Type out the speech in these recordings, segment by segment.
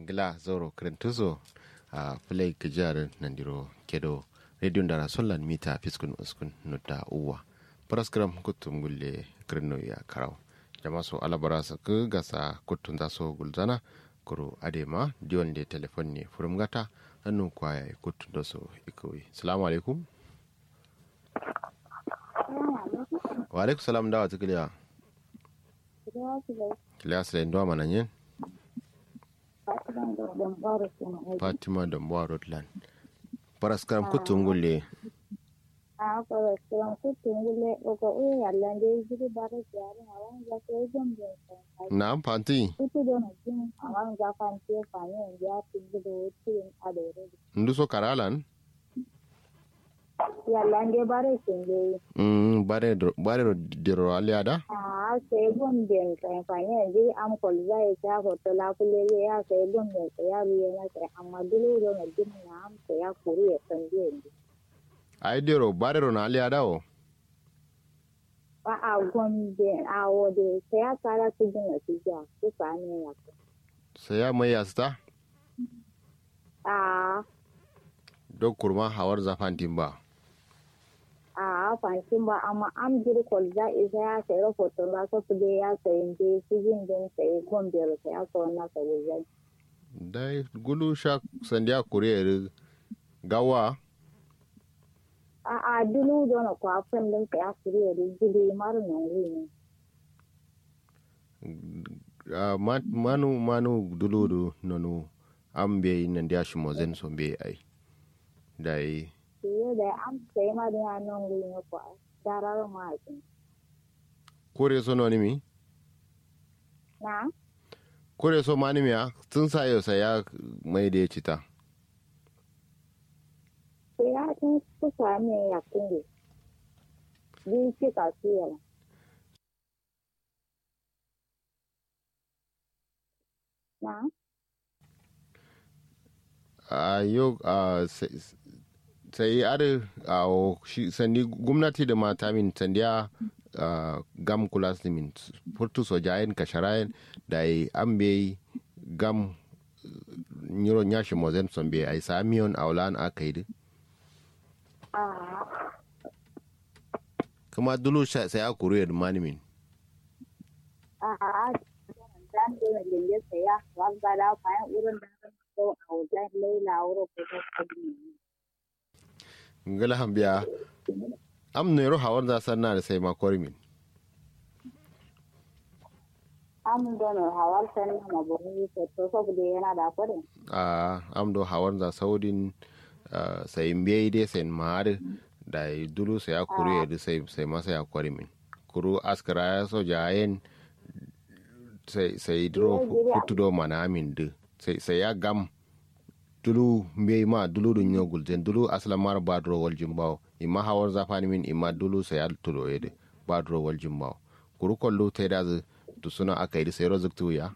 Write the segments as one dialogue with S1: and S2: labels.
S1: ngila zoro krentuzo a play kijar nandiro kedo radio ndara sollan mita fiskun uskun nutta uwa paraskram kutum gulle krenno ya karaw jama so alabara sa ku gasa kutun da so gulzana kuro adema diwan de telefon ne furum gata hannu kwaya kutun da so ikowi salamu alaikum wa alaikum salam dawa tukiliya kiliya sila ndo mana yin fatima dambuwa roadland paraskaram kutum gulle
S2: a paraskaram kutum gulle oko uye yalla nde jiri bare jari hawan ja ko jom de
S1: na fanti
S2: kutu do na jin hawan ja fanti fani en ja tingi do tin adore
S1: ndu so karalan
S2: yalla nde bare tingi
S1: mm bare bare diro aliada
S2: a sai gon den kan fani en ji am kol za e ja hoto la kule ya sai gon de ya ruye na sai amma dole do na jin na am sai ya kuri ya tande
S1: ai diro bare ro na aliada o
S2: a gombe a wode sai ya kara su gina su ja su sani ya
S1: sai ya mai yasta
S2: a
S1: dok kurma hawar zafantin ba
S2: a fantin ba amma an jiri kwalza isa ya sayi rahoton ba su su ya sayi je su jin din sayi gombe da sai ya sa wannan sayi zai
S1: dai gulu sha sandiya kuriyar gawa
S2: a a dulu dona kwafin din sai ya kuriya da jiri mara nan wuni
S1: Uh, manu manu duludu nonu an be nan da shi mozen so be ai dai
S2: siye da an sai ma da nan wuni kwa darar ma
S1: kore so no mi
S2: na
S1: kore so mani miya tun sa yau sai ya mai da ya cita
S2: sai ya tun su sami ya kunge bi cika su yana na
S1: a yau a sai ar a shi sandi gwamnati da mata min sandiya gam kula min furtu sojayen kasharayen da yi an bai gam nyiro nyashi mozen son bai ai samiyon aulan aka yi kuma dulu sai a kuru ya dumani min
S2: a dan da lenge saya wanda da kayan irin da ko a wajen laila wuro ko ta kudi
S1: ngala hambiya am ne ro hawar da sanna da sai makori min
S2: am da no hawar sanna ma buru ko to so bude yana da kudi
S1: a am do hawar da saudin sai mbiye dai sai mahar da dulu sai a kuru ya sai sai masa ya kwari min kuru askara ya so jayen sai sai duro futu do mana min de sai sai ya gam dulu mbiye ma dulu dun nyogul den dulu asla mar badro wal jimbaw imma hawar zafani min imma dulu sai ya tudo yede badro wal jimbaw kuru kollu te da to suna aka yi sai rozuk ya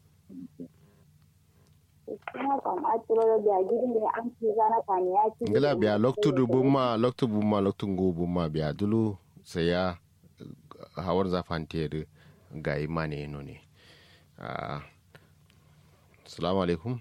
S1: ngila biya loktu dubu ma loktu bu ma loktu ngubu ma biya dulu sai ya hawar zafante ga imane no ne salamu alaikum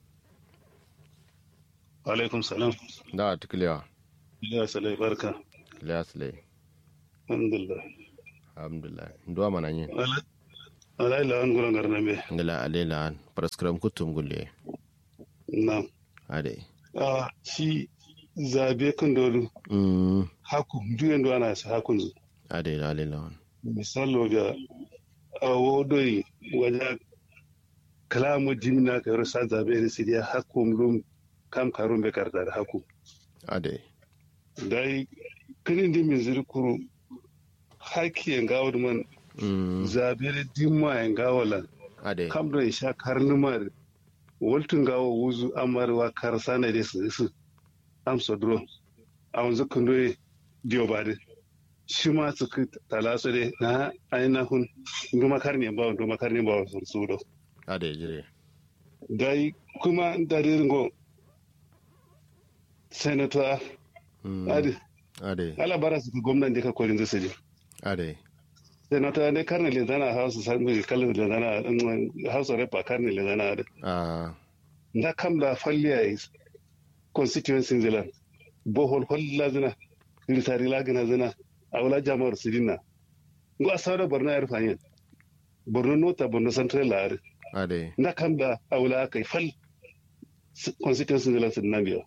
S3: alaikum salam
S1: da tukulewa
S3: ya salai barka
S1: ya salai
S3: alhamdulillah
S1: alhamdulillah ndo mana yin
S3: alai la an guran garna be
S1: ngala alela an praskram kutum gulle
S3: na
S1: ade
S3: a shi zabe kan dolu
S1: mm
S3: haku duyen do ana sa hakun zu
S1: ade alela an
S3: misalo ga awodoi wajen kalamu jimina ka yaro sa zabe da sidiya hakum lum kam karun be karta da haku
S1: ade
S3: dai kinin di min ziri kuru haki en gawo man
S1: mm
S3: zabe da dimma en gawo lan
S1: ade
S3: kam do isha karnumar woltun gawo wuzu amarwa karsana da su su am sodro am zukundo dio bade shi ma su ka talaso de na aina hun nduma karni ba nduma karni ba sun sudo
S1: ade jire
S3: dai kuma darir go senator
S1: mm
S3: adi
S1: ade
S3: ala bara su ka gwamnan ka kolin zasu je
S1: ade
S3: senator ne karni le zana house san bi kallon le zana house rep karni le zana adi
S1: ah
S3: na kam da falliya is constituency zila bohol holla zina ritari lagina zina awla jama'ar sidina ngo asawda borno yar fanyen borno nota borno central laare
S1: ade
S3: na kam da awla kai fal constituency zila sidina biya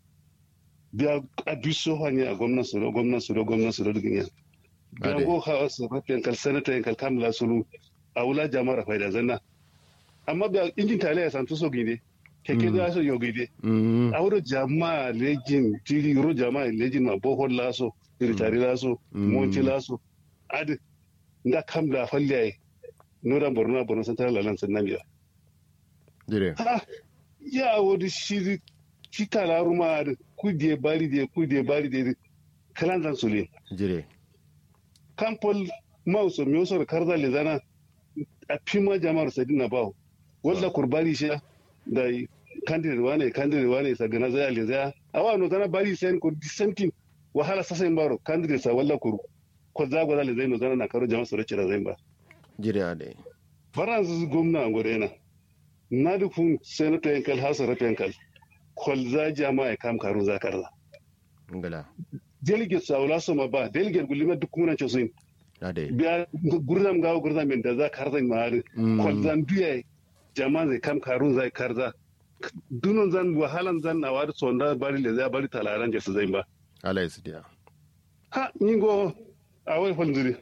S3: biya abiso hanya a gwamnan su gwamnan su gwamnan su dugin ya biya
S1: Ade.
S3: go ha su rafiyan kal senator yan kal kamla sulu awla jama'ar faida zanna amma biya injin tale ya santu so gide keke da so yo gide
S1: mm
S3: awro jama lejin tiri ro jama lejin ma bohol laso ritari laso
S1: Mm.
S3: monti laso adi nda kam da falle ay nora borno borno central lalan sannan biya
S1: dire
S3: ha ya wodi shiri kita la ruma adi kudie bari de kudie bari de kalan zan sulin
S1: dire
S3: kampol mauso mioso karza le zana a pima jama'ar sadina bawo walla kurbari shi da candidate wane candidate wane sa gana zaya le zaya awa no zana bari sen ko dissenting wahala sasa in baro candidate sa walla kur ko zago zale zai no zana na karo jama'a sore cira zai ba
S1: dire ade
S3: faransa gwamna ngore na na dukun senator yankal hasa rafi yankal kol za jama'a kam karu za karza
S1: ngala
S3: delegate sa wala so ma ba delegate gulima duk kuna chosin
S1: ade
S3: biya gurdam gawo gurdam min da za karzan maari
S1: Mm.
S3: kol zan duya jama zai kam karun zai karza dunon zan wahalan zan na wari sonda bari le zai bari talaran jesu zai ba
S1: ala isidiya
S3: ha ningo a wai falzuri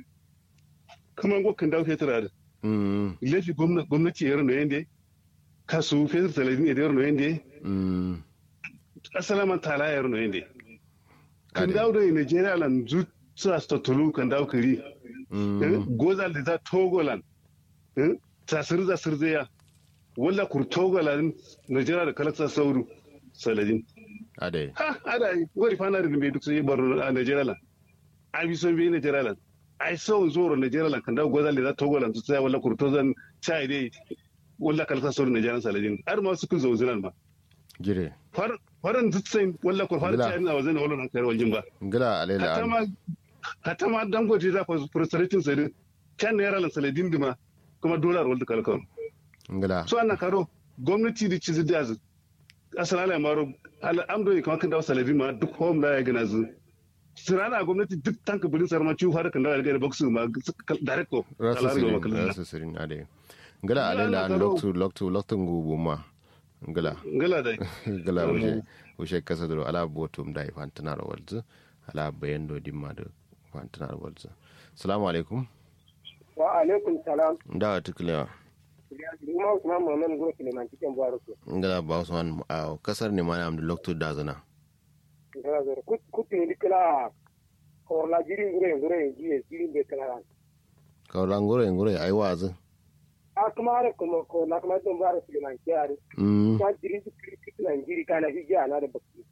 S3: kuma ngo kan dawo fetur ada
S1: mm
S3: lefi gwamnati gwamnati yar no yende kasu fetur talabin yar no yende
S1: mm
S3: asalaman tala yar no yende kan
S1: Ade.
S3: dawo da Nigeria lan zu sa sta tulu kan dawo kiri
S1: mm
S3: gozal da za togolan tasir da sirziya wala kur togolan najera da kalaksa sauru saladin
S1: ade
S3: ha ada yi wari fana da bai duk sai bar a najera lan ai bi son bi najera lan ai sau zoro najera lan kan da gozal da za togolan su tsaya wala kur tozan chai dai wala kalaksa sauru najera saladin har ma su kun zauzinan ma
S1: dire
S3: far faran dutsen wala kur fara
S1: Bila.
S3: chai na wazan wala na kai waljin ba
S1: ngala alela
S3: hatta ma hatta ma dangote za fa frustrating sai kan naira lan saladin dima kuma dolar wal kalkan
S1: ngala
S3: so ana karo gwamnati da cizi da zu asalala maro al'amdo kuma kan dawo saladin ma duk home da ya gana zu sirana gwamnati duk tanka bulin sarma ciwo har kan dawo da boxing ma direct ko
S1: rasu
S3: al'amdo
S1: sirin
S3: makalala
S1: rasu sirin ade ngala
S3: Ngala
S1: alela
S3: na
S1: an
S3: karo.
S1: loktu loktu loktu ngubu ma ngala
S3: ngala dai
S1: gala wushe wushe kasa duro ala botum da fantanar walzu ala bayan do dimma da fantanar walzu assalamu alaikum
S4: wa alaikum salam
S1: da tuklewa
S4: Ima Usman Muhammad Guro Suleiman cikin Buhari ko.
S1: ngala ba usman a kasar ne mana am da loktu da zana
S4: Ina zara kutu ni kila korla jirin gure gure jiye jirin be kala.
S1: kawran ngure ngure ai wazu
S4: A kuma are kuma ko na kuma don Buhari Suleiman kiyari.
S1: mm
S4: Kwa jirin su kiri kiri na jiri kana hijiya na da bakki.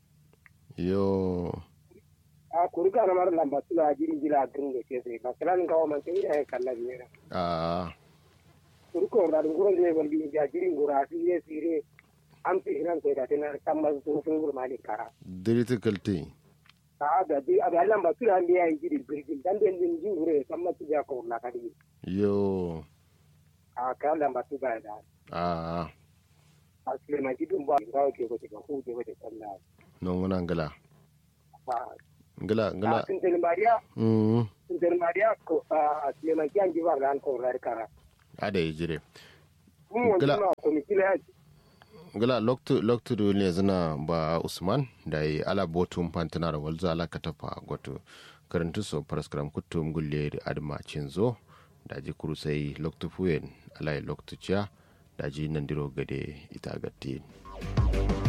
S1: yo
S4: A kuri kana mara lamba tula jirin jila girin da ke sai. Masalan kawo man sai da ya kalla biyar.
S1: a
S4: Kuri ko da gure ne wal bi ja jirin gura su ye sire. An fi hiran sai da tana kamar sun sun gurma ne kara.
S1: difficulty
S4: A da bi a da lamba tula ne ya yi jiri birgin dan den jin jin gure san masu ja ko na kadi.
S1: yo
S4: A kan lamba tu ba da.
S1: a
S4: a Suleiman Gidin ba ga ke ko ga hu ke ko sallah.
S1: non wana ngala
S4: Ba
S1: ngala ngala
S4: a sun tel Maria
S1: mm
S4: sun tel Maria ko a Suleiman Kiyan ji ba ran ko rar kara.
S1: ade jire
S4: Mun wani
S1: Gila.
S4: ma komiti na
S1: gala loktu loktu do ne zina ba usman da yi ala botum pantanar walzu ala katafa goto karantu so paraskram kutum gulle da adma cinzo da ji kurusai loktu fuyen ala loktu cia da ji nandiro gade ita gatti